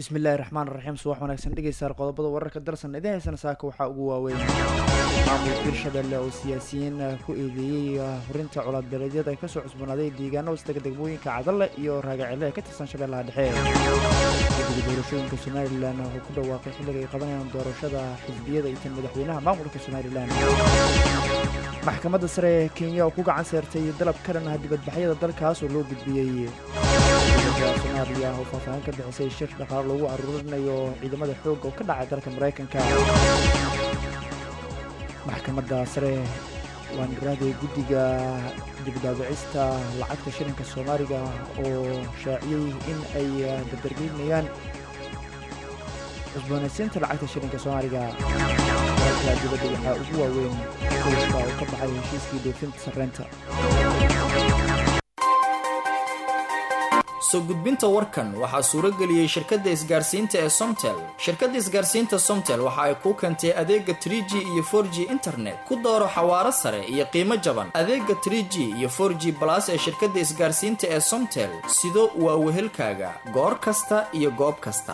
bismillahi raxmaan raxiim subax wanaagsan dhegeystayaal qodobada wararka dalsan idin haysana saaka waxaa ugu waaweyn maamulka hirshabelle oo siyaasiyiin ku eedeeyey hurinta colaadbeeleedyada ay kasoo cusboonaaday deegaano hoostaga degmooyinka cadalle iyo raagacelle ee ka tirsan shabeellaha dhexe guddiga doorashooyinka somalilan wuxuu ku dhawaaqay xilliga ay qabanayaan doorashada xisbiyada iyo tan madaxweynaha maamulka somalilan maxkamadda sare ee kenya oo ku gacan seertay dalab ka dhan ah dibadbaxyada dalkaas oo loo gudbiyey soomaaliya oo faahfaahin ka bixisay shir dhaqaalo lagu aruurinayo ciidamada xoogga oo ka dhacay dalka maraykanka maxkamadda sare waan raahday guddiga dibdaabicista lacagta shilinka soomaaliga oo shaaciyey in ay dardargelinayaan cusboonaysiinta lacagta shilinka soomaaliga dalka dibadda waxaa ugu waaweyn kowska oo ka baxay heshiiskii dhoofinta sarreynta soo gudbinta warkan waxaa suuro geliyey shirkadda isgaarsiinta ee somtel shirkadda isgaarsiinta somtel waxa ay kuu keentay adeega trie g iyo for g internet ku dooro xawaaro sare iyo qiimo jaban adeega trie g iyo for g balas ee shirkadda isgaarsiinta ee somtel sido waa wehelkaaga goor kasta iyo goob kasta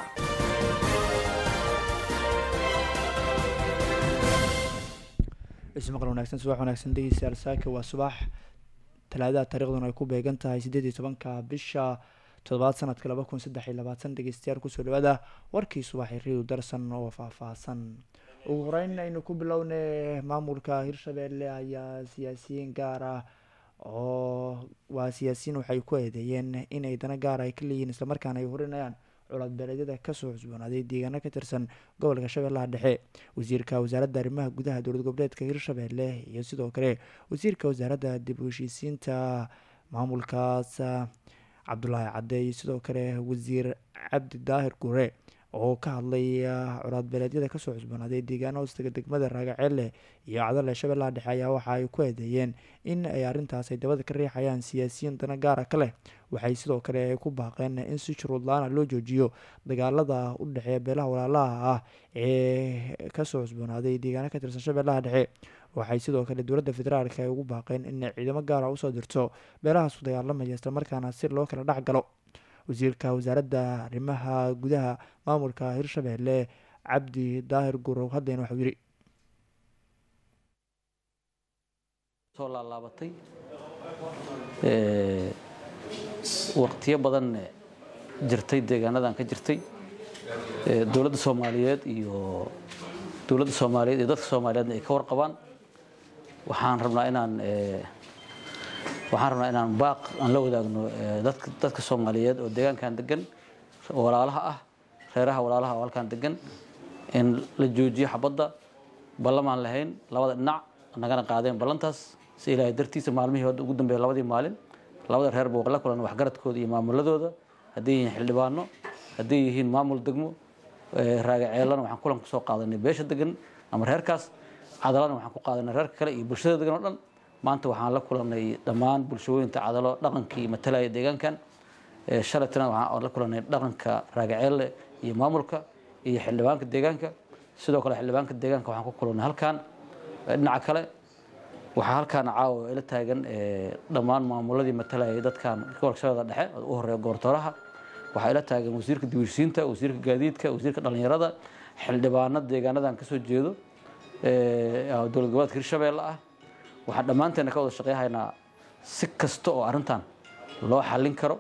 ismaqal wanaagsan subax wanaagsan dhegeystayaal saaka waa subax talaadaha taariikhduna ay ku beegan tahay siddeed iyo tobanka bisha toddobaad sanadka laba kun saddex iyo labaatan dhegeystayaal kusoo dhawaada warkii subaxi riiw darsan oo faahfaahsan ugu horeyn aynu ku bilownay maamulka hirshabelle ayaa siyaasiyiin gaar ah oo waa siyaasiyiin waxay ku eedeeyeen inay dana gaar ay ka leeyihiin islamarkaana ay hurinayaan colaadbeeleedyada kasoo cusboonaaday deegaano ka tirsan gobolka shabeellaha dhexe wasiirka wasaaradda arrimaha gudaha dowlad goboleedka hirshabelle iyo sidoo kale wasiirka wasaaradda dib u heshiisiinta maamulkaas cabdulaahi cadde iyo sidoo kale wasiir cabdi daahir gure oo ka hadlay colaadbeeleedyada kasoo cusboonaaday deegaano hoostaga degmada raagaceelle iyo cadale shabeellaha dhexe ayaa waxa ay ku eedeeyeen in ay arrintaas ay dabada ka riixayaan siyaasiyiin dana gaara ka leh waxay sidoo kale ay ku baaqeen in si shuruud la-aana loo joojiyo dagaalada u dhexeeya beelaha walaalaha ah ee kasoo cusboonaaday deegaano ka tirsan shabeellaha dhexe waxay sidoo kale dowladda federaalk ay ugu baaqeen in ciidamo gaara usoo dirto beelahaas u dagaalamaya islamarkaana si loo kala dhex galo wasiirka wasaaradda arrimaha gudaha maamulka hirshabelle cabdi daahir gurow haddeen waxuu yidhi soo laalaabatay waqtiyo badan jirtay deegaanadan ka jirtay dowladda soomaaliyeed iyo dowladda soomaaliyeed iyo dadka soomaaliyeedna ay ka warqabaan waxaan rabnaa inaan waxaan rabnaa inaan baaq aan la wadaagno dadka dadka soomaaliyeed oo deegaankan degan walaalaha ah reeraha walaalaha oo halkan degan in la joojiyo xabadda ballamaan lahayn labada dhinac nagana qaadeen ballantaas si ilaahay dartiisa maalmihii hadda ugu dambeeya labadii maalin labada reer buu la kulan waxgaradkooda iyo maamuladooda hadday yihiin xildhibaano hadday yihiin maamul degmo raagaceelana waxaan kulan kusoo qaadanay beesha degan ama reerkaas cadalana waxaan ku qaadanay reerka kale iyo bulshada degan oo dhan maanta waxaan la kulanay dhammaan bulshooyinta cadalo dhaqankii matalaya deegaankan shalaytana waxaan la kulanay dhaqanka raagaceelle iyo maamulka iyo xildhibaanka deegaanka sidoo kale xildhibaanka deegaanka waxaan ku kulanay halkan dhinaca kale waxaa halkaan caawa ila taagan dhammaan maamuladii matalayay dadkan gobolka shabeellada dhexe u horeeya gobortooraha waxaa ila taagan wasiirka dibheshiinta wasiirka gaadiidka wasiirka dhallinyarada xildhibaano deegaanadan kasoo jeedo dowlad goboleedka hirshabeelle ah waxaan dhammaanteena ka wada shaqeyhaynaa si kasta oo arrintan loo xallin karo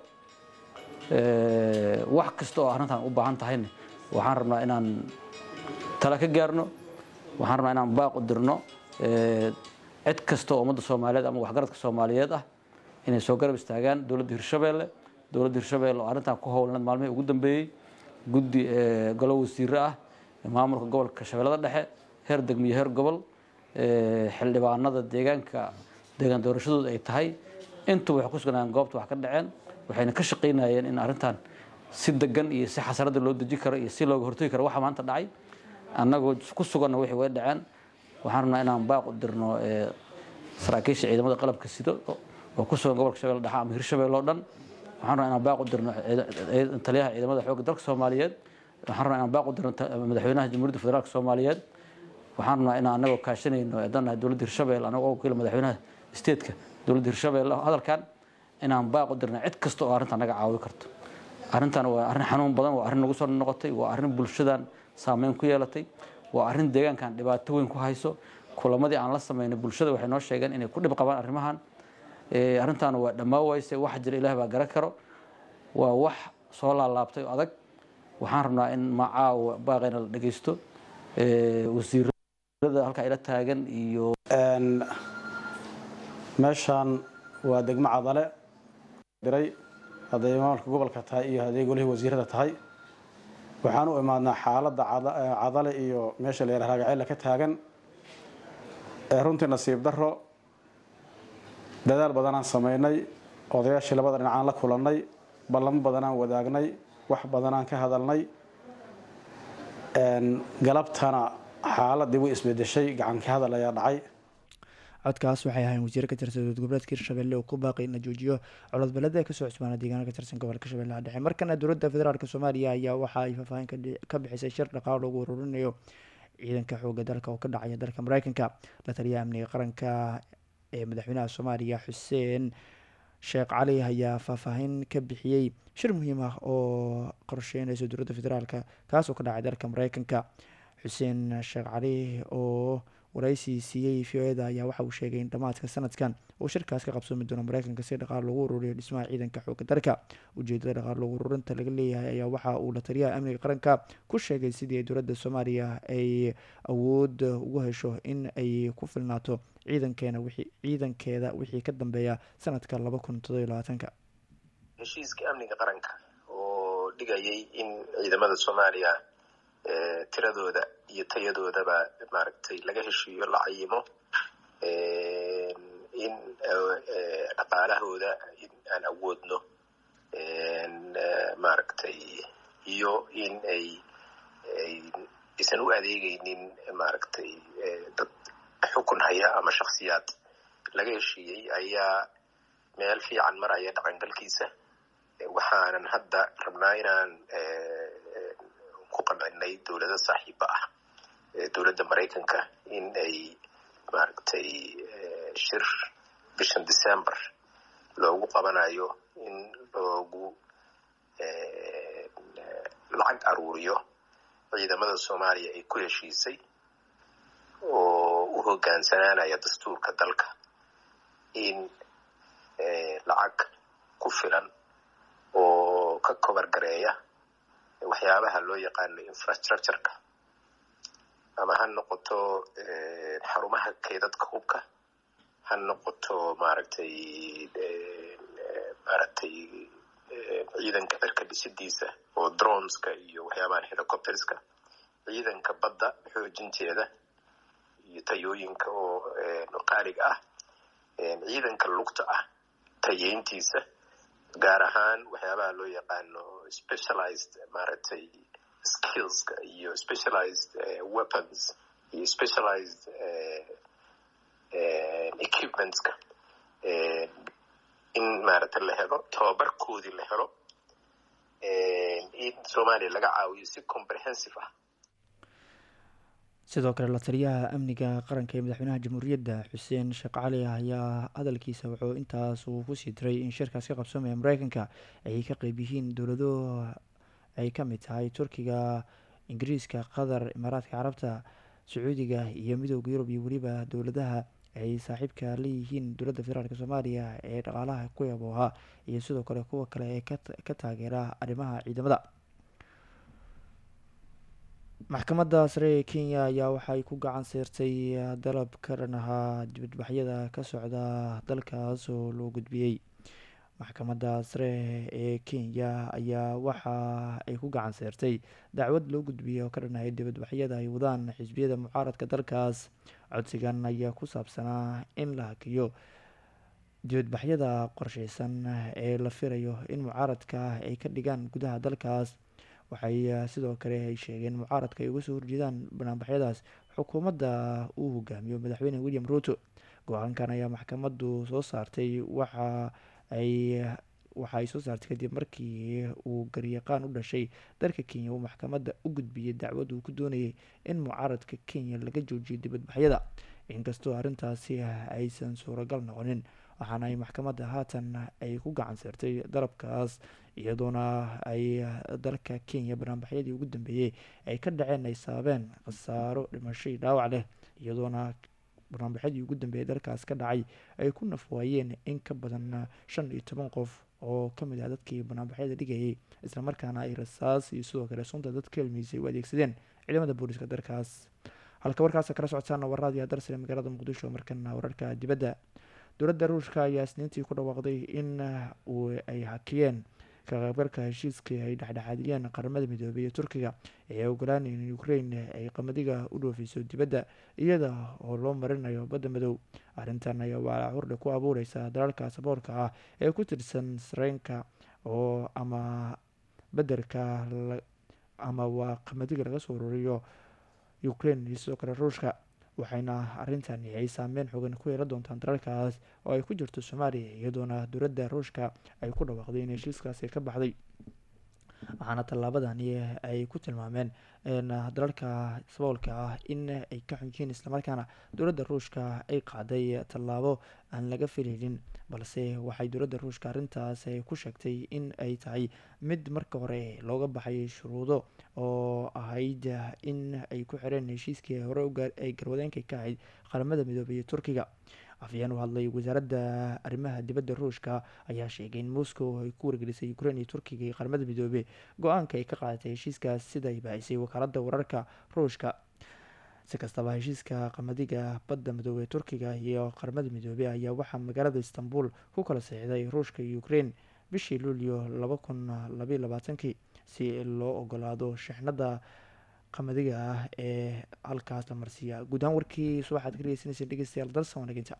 wax kasta oo arrintan u baahan tahayna waxaan rabnaa inaan tala ka gaarno waxaan rabnaa inaan baaq u dirno cid kasta oo ummadda soomaaliyeed ama waxgaradka soomaaliyeed ah inay soo garab istaagaan dowladda hirshabeelle dowladda hirshabeelle oo arrintan ku howlnad maalmihii ugu dambeeyey guddi golo wasiire ah maamulka gobolka shabeellada dhexe heer degmo iyo heer gobol xildhibaanada deegaanka deegaan doorashadooda ay tahay intuba waxay ku sugnayeen goobta wax ka dhaceen waxayna ka shaqaynayeen in arrintan si degan iyo si xasarada loo deji karo iyo si looga hortagi karo waxa maanta dhacay annagoo ku suganna wixii way dhaceen waxaan rabnaa inaan baaq u dirno saraakiisha ciidamada qalabka sido oo ku sugan gobolka shabeelle dhexe ama hirshabeelle oo dhan waxaan rabnaa inaan baaq u dirno taliyaha ciidamada xoogga dalka soomaaliyeed waxaan rabnaa inaan baaq u dirno madaxweynaha jamhuuriyadda federaalka soomaaliyeed waxaan rabnaa inaan anagoo kaashanayno eedanahay dowladda hirshabelle anagoo wakiila madaxweynaha steedka dowladda hirshabelle hadalkan inaan baaq u dirna cid kasta oo arrintan naga caawi karto arrintan waa arrin xanuun badan waa arrin nagu soo noqotay waa arrin bulshadan saameyn ku yeelatay waa arrin deegaankan dhibaato weyn ku hayso kulamadii aan la samaynay bulshada waxay noo sheegeen inay ku dhib qabaan arrimahan arrintan waa dhammaa wayse waxa jira ilaah baa garan karo waa wax soo laalaabtay oo adag waxaan rabnaa in macaawa baaqayna la dhegeysto wasiirada halkaa ila taagan iyo meeshaan waa degmo cadale diray hadday maamulka gobolka tahay iyo hadday golihii wasiirada tahay waxaan u imaadnaa xaaladda cadale iyo meesha la yara raagaceyla ka taagan runtii nasiib daro dadaal badanaan samaynay odayaashii labada dhinacaan la kulannay ballamo badanaan wadaagnay wax badanaan ka hadalnay galabtana xaaladii way isbedeshay gacanka hadal ayaa dhacay codkaas waxay ahayn wasiire ka tirsan dowlad goboleedka hirshabelle oo ku baaqay in la joojiyo cododbalada ee kasoo cusbaana deegaana ka tirsan gobolka shabeellaha dhexe markana dowladda federaalk soomaaliya ayaa waxa ay faahfaahin ka bixisay shir dhaqaalo lagu ururinayo ciidanka xooga dalka oo ka dhacaya dalka mareykanka la taliyaha amniga qaranka ee madaxweynaha soomaaliya xuseen sheekh cali ayaa faahfaahin ka bixiyey shir muhiim ah oo qorsheynaysa dowladda federaalk kaas oo ka dhacay dalka mareykanka xuseen sheekh cali oo waraysi siiyey v o eda ayaa waxa uu sheegay in dhammaadka sanadkan uu shirkaas ka qabsoomi doono mareykanka si dhaqaal lagu ururiyo dhismaha ciidanka xooga dalka ujeedada dhaqaal lagu ururinta laga leeyahay ayaa waxa uu la taliyaha amniga qaranka ku sheegay sidii dowladda soomaaliya ay awood ugu hesho in ay ku filnaato ciidankeena wixii ciidankeeda wixii ka dambeeya sanadka laba kun todobiyo labaatanka heshiiska amniga qaranka oo dhigayay in ciidamada soomaaliya tiradooda iyo tayadoodaba maaragtay laga heshiiyo la cayimo in dhaqaalahooda in aan awoodno maaragtay iyo in ay aysan u adeegeynin maaragtay dad xukun haya ama shaksiyaad laga heshiiyey ayaa meel fiican maraya dhaqangalkiisa waxaanan hadda rabnaa inaan ku qancinay dowlado saaxiiba ah dowladda maraykanka in ay maaragtay shir bishan december loogu qabanayo in loogu lacag aruuriyo ciidamada soomaaliya ay ku heshiisay oo u hogaansanaanaya dastuurka dalka in lacag ku filan oo ka kobar gareeya waxyaabaha loo yaqaano infrastructureka ama ha noqoto xarumaha keedadka hubka ha noqoto maaragtay maaragtay ciidanka cirka dhisidiisa oo droneska iyo waxyaabahan helicopterska ciidanka badda xoojinteeda iyo tayooyinka oo qaaliga ah ciidanka lugta ah tayeyntiisa gaar ahaan waxyaabaha loo yaqaano specialized maaragtay skillska iyo specialized weapons iyo specialized equipmentska in maaragtay la helo tababarkoodii la helo in soomaaliya laga caawiyo si comprehensive ah sidoo kale la taliyaha amniga qaranka ee madaxweynaha jamhuuriyadda xuseen sheekh cali ayaa hadalkiisa wuxuu intaas uu kusii diray in shirkaas ka qabsoomaya mareykanka ay ka qeyb yihiin dowlado ay ka mid tahay turkiga ingiriiska qatar imaaraadka carabta sacuudiga iyo midooda yurub iyo weliba dowladaha ay saaxiibka leeyihiin dowladda federaalk soomaaliya ee dhaqaalaha ku yabooha iyo sidoo kale kuwa kale ee ka taageera arrimaha ciidamada maxkamadda sare ee kenya ayaa waxay ku gacan seertay dalab ka dhan ahaa dibadbaxyada ka socda dalkaas oo loo gudbiyey maxkamadda sare ee kenya ayaa waxa ay ku gacan seertay dacwad loo gudbiyey oo ka dhan ahay dibadbaxyada ay wadaan xisbiyada mucaaradka dalkaas codsigan ayaa ku saabsanaa in la hakiyo dibadbaxyada qorsheysan ee la filayo in mucaaradka ay ka dhigaan gudaha dalkaas waxay sidoo kale ay sheegeen mucaaradka ay uga soo horjeedaan banaanbaxyadaas xukuumadda uu hogaamiyo madaxweyne william ruto go-aankan ayaa maxkamaddu soo saartay waxa ay waxa ay soo saartay kadib markii uu garyaqaan u dhashay dalka kenya uu maxkamadda u gudbiyey dacwad uu ku doonayay in mucaaradka kenya laga joojiyo dibadbaxyada inkastoo arrintaasi aysan suuragal noqonin waxaana ay maxkamadda haatan ay ku gacan seertay dalabkaas iyadoona ay dalka kenya banaanbaxyadii ugu dambeeyey ay ka dhaceen ay sababeen khasaaro dhimasho iyo dhaawac leh iyadoona banaanbaxyadii ugu dambeeyay dalkaas ka dhacay ay ku nafwaayeen in ka badan shan iyo toban qof oo kamid ah dadkii banaanbaxyada dhigayay islamarkaana ay rasaas iyo sidoo kale sunta dadka helmiisay u adeegsadeen ciidamada booliska dalkaas halka warkaas kala socotaana warraadiya darsale magaalada muqdisho markana wararka dibadda dowladda ruushka ayaa isniintii ku dhawaaqday in ay hakiyeen ka qaybgalka heshiiskii ay dhexdhexaadiyeen qaramada midoobey iyo turkiga ee ogolaanay in ukraine ay qamadiga u dhoofiso dibadda iyada oo loo marinayo badda madow arrintan ayaa waa hordhe ku abuureysa dalalka saboorka ah ee ku tirsan sareenka oo ama bederka ama waa qamadiga laga soo ururiyo ukraine iyo sidoo kale ruushka waxayna arrintani ay saameyn xoogan ku yeelan doontaan dalalkaas oo ay ku jirto soomaaliya iyadoona dowladda ruushka ay ku dhawaaqday in heshiiskaasi ka baxday waxaana tallaabadani ay ku tilmaameen dalalka saboolka ah in ay ka xunjiin islamarkaana dowladda ruushka ay qaaday tallaabo aan laga filaynin balse waxay dowladda ruushka arrintaas ku sheegtay in ay tahay mid marka hore looga baxay shuruudo oo ahayd in ay ku xireen heshiiskii hore ay garwadeenka ka ahayd qaramada midoobey iyo turkiga afyeen u hadlay wasaaradda arrimaha dibadda ruushka ayaa sheegay in moscow ay ku wargelisay ukraine iyo turkiga iyo qaramada midoobey go-aanka ay ka qaadatay heshiiskaas sida ay baahisay wakaaladda wararka ruushka si kastaba heshiiska qamadiga badda midoobey ee turkiga iyo qaramada midoobey ayaa waxaa magaalada istanbul ku kala seexday ruushka iyo ukraine bishii luulyo laba kun labaiy labaatankii si loo ogolaado shixnada qamadiga ah ee halkaas la marsiiya guud ahaan warkii subaxaad ka dhegeysanaysa dhegeystayaal dalsan wanaginta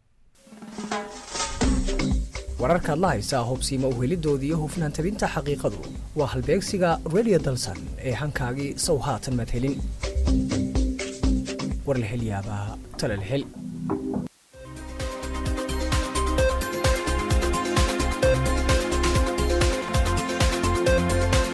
wararkaad la haysaa hubsiima uhelidooda iyo hufnaan tabinta xaqiiqadu waa halbeegsiga radio dalsan ee hankaagii sow haatan madhelin war la hel yaabaa tala la hel